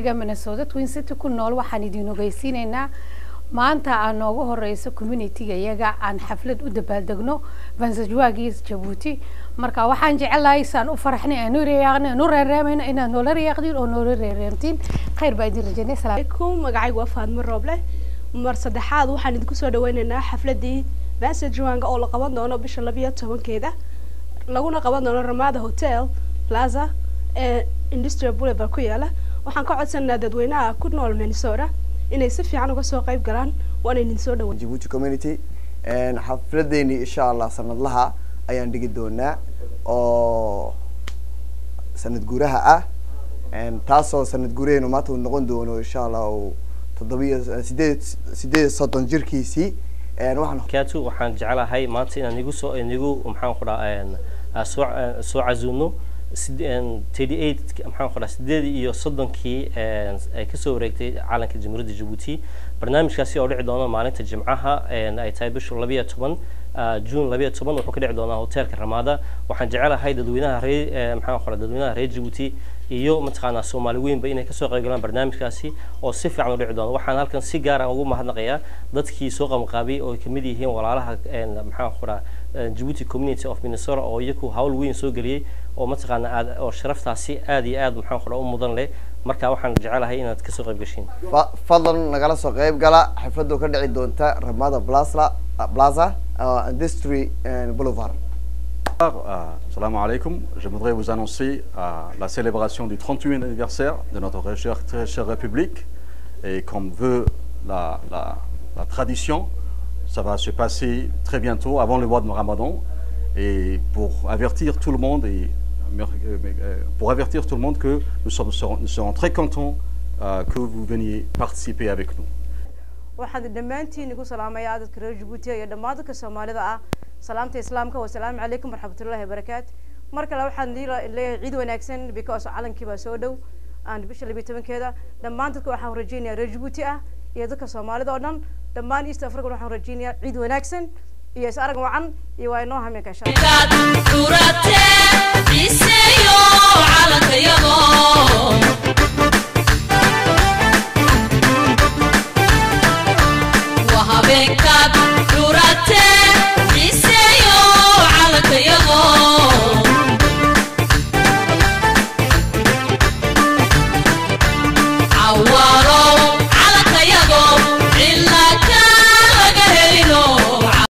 communitiga minnesota twin city ku nool waxaan idin ogeysiineynaa maanta aan noogu horeyso communitiga iyaga aan xaflad u dabaaldegno vansajwaagii jabuuti marka waxaan jecelahay saan u faraxnay aan u reeyaaqnay aan u reereemayno inaad noola reeyaaqdiin oo noola reereemtiin khayr baa idin rajaynay salaam alaikum magacaygu waa faadmo rooble mar saddexaad waxaan idinku soo dhaweyneynaa xafladii vansajwaanga oo la qaban doono bisha labiyo tobankeeda laguna qaban doono ramada hotel plaza ee industrial boulevard ku yaala waxaan ka codsanaynaa dadweynaha ku nool minnesota inay si fiican uga soo qayb galaan waana idin soo dhaweyn Djibouti community xafladeeni insha allah sanadlaha ayaan dhigi doonaa oo sanad guuraha ah taasoo sanad guuraheenu maanta uu noqon doono insha allah uu toddobiyo sideed sideed iyo soddon jirkiisii waxaan katu waxaan jecelahay maanta inaan igu soo inigu maxaan ku dhaha soo soo casuuno thirty eight maxaan ku dhaha sideed iyo soddonkii ay kasoo wareegtay calanka jamhuuriyadda jabuuti barnaamijkaasi oo dhici doona maalinta jimcaha ay tahay bisha labiyo toban june labiyo toban wuxuu ka dhici doonaa hotelka ramada waxaan jecelahay dadweynaha reer maxaan ku dhaha dadweynaha reer jabuuti iyo mataqaanaa soomaali weynba inay kasoo qayb galaan barnaamijkaasi oo si fiican u dhici doono waxaan halkan si gaar ah ugu mahadnaqayaa dadkii soo qabanqaabiyey oo ay kamid yihiin walaalaha maxaan ku dhaha Djibouti community of Minnesota oo iyagu hawl weyn soo geliyay oo mataqaana aad oo sharaftaasi aad iyo aad maxaan ku dhaha u mudan leh marka waxaan jecelahay inaad kasoo qayb gashiin fadlan nagala soo qayb gala xafladu ka dhici doonta ramada plaza plaza industry boulevard Euh, Salam alaikum. Je voudrais vous annoncer euh, la célébration du 38e anniversaire de notre très chère, très chère République. Et comme veut la, la, la, tradition, ça va se passer très bientôt, avant le mois de Ramadan. Et pour avertir tout le monde, et, pour avertir tout le monde que nous, sommes, nous serons très contents euh, que vous veniez participer avec nous. waxaan dhammaantiin igu salaamayaa dadka reer jabuuti iyo dhammaan dadka soomaalida ah salaamta islaamka wasalaamu calaykum waraxmatullahi wabarakaatu mar kale waxaan leeyahay ciid wanaagsan because calankii baa soo dhow aan bisha labiyo tobankeeda dhammaan dadka waxaan rajeynayaa reer jabuuti ah iyo dadka soomaalida oo dhan dhammaan east africa waxaan rajeynayaa ciid wanaagsan iyo is arag wacan iyo waa inoo hameenka insha allah